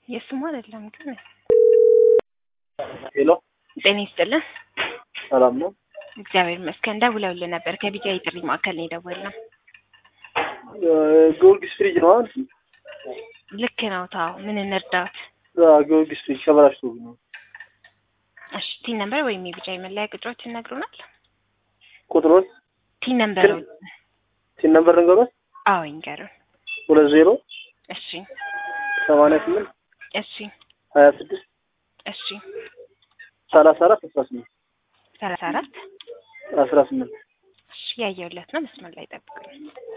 የስሙ አይደለም ግን ሄሎ ጤና ይስጥልን። ሰላም ነው? እግዚአብሔር ይመስገን። ደውለውልን ነበር ከቢጃ የጥሪ ማዕከል ነው የደወልነው። ጊዮርጊስ ፍሪጅ ነው አይደል? ልክ ነው። ታው ምን እንርዳት? አዎ፣ ጊዮርጊስ ፍሪጅ ተበላሽቶብኝ ነው። እሺ ቲን ነምበር ወይም የቢጃ የመለያ ቁጥሮች ይነግሩናል? ቁጥሮች ቲን ነምበር ሲን ነበር ንገሮች አዎ ይንገሩን። ሁለት ዜሮ እሺ ሰማንያ ስምንት እሺ ሀያ ስድስት እሺ ሰላሳ አራት አስራ ስምንት ሰላሳ አራት አስራ ስምንት እሺ ያየሁለት ነው። መስመር ላይ ጠብቁኝ።